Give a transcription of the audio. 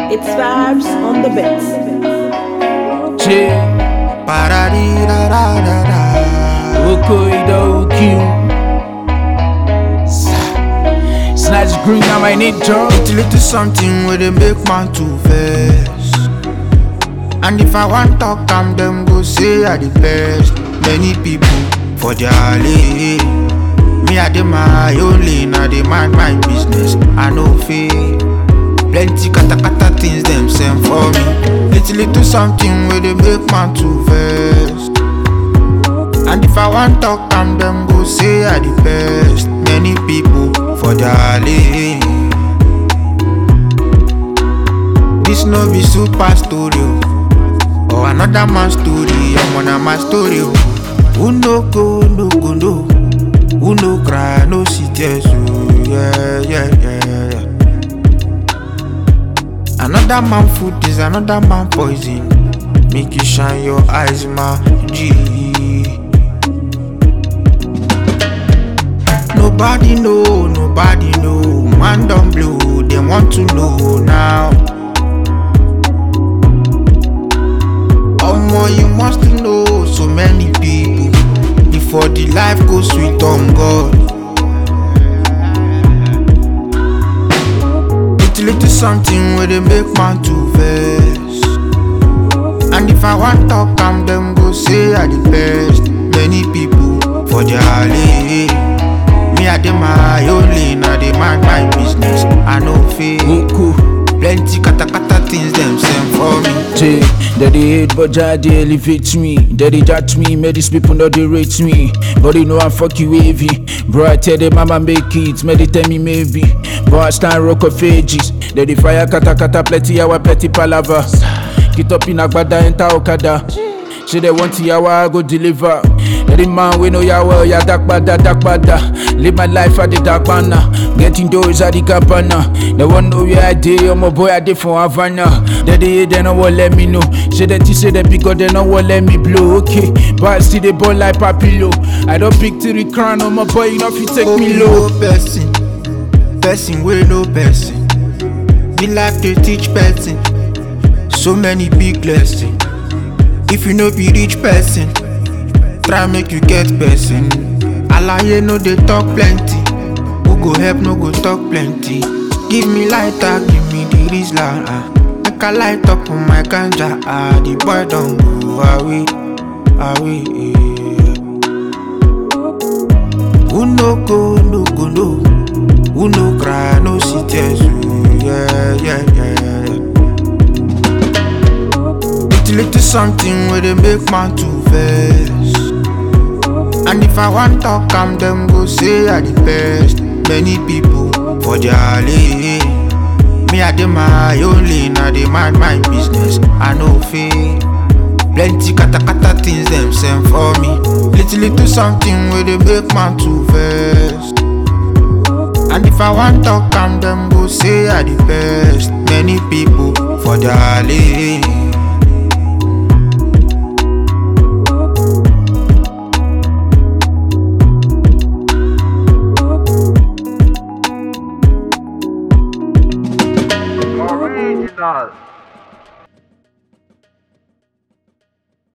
It's vibes on the bits. Che, Paradi-da-da-da-da. Okoido Q. Snatch green, I might need drug. It's little something where they make man to vex. And if I want talk, am them go say I the best. Many people for their lane. Me I dey my own lane, I dey mind my business. I know fake. Plenty kata kata things them send for me. Little little something where they make man to vex. And if I want talk, am them go say I the best. Many people for their lane. This no be super story oh. or another man story. I'm on my story. oh. Who no go, no go, no. Who no cry, no see tears. Oh, yeah, yeah, yeah, yeah. Another man food is another man poison. Make you shine your eyes, my G. Nobody know, nobody know. Man don't blow, they want to know now. Omo, you must know so many people before the life goes sweet on God. Little little something where they make man to vex. And if I want talk, am them go say I the best. Many people for their lane. Me I dey my own lane, I dey mind my business. I know fake. Oko, Plenty kata kata things them send for me. Che, that they hate but Jah they elevate me. That they judge me, may these people not they rate me. But they know I'm fuck you wavy. Bro, I tell them mama make it, may they tell me maybe. But I stand rock of ages. That they fire kata kata plenty hour plenty palava. Get up in Agbada, enter Okada. Say they want yawa, I go deliver. Every man we know ya well, ya dark bada, dark bada. Live my life at the dark banner. Getting doors at the cabana. They want know where I dey, oh my boy I dey for Havana. They dey they no want let me know. Say that you say that because they no want let me blow. Okay, but I still dey ball like papillo. I don't pick to the crown, oh my boy, you know if you take me low. no person, person wey no person. Me life dey teach person so many big lessons. If you no be rich person, try make you get person. Alaye no dey talk plenty, who go help no go talk plenty. Give me lighter, give me the rizla. ah. Make I light up on my ganja. Ah, the boy don go away, away. Who no go, no go, no. Who no cry, no see tears. ooh, Yeah, yeah, yeah, yeah. yeah. Little, little something where they make man to vex. And if I want talk, am them go say I the best. Many people for their lane. Me I dey my own lane, I dey mind my business. I know fake. Plenty kata kata things them send for me. Little little something where they make man to vex. And if I want talk, am them go say I the best. Many people for their lane.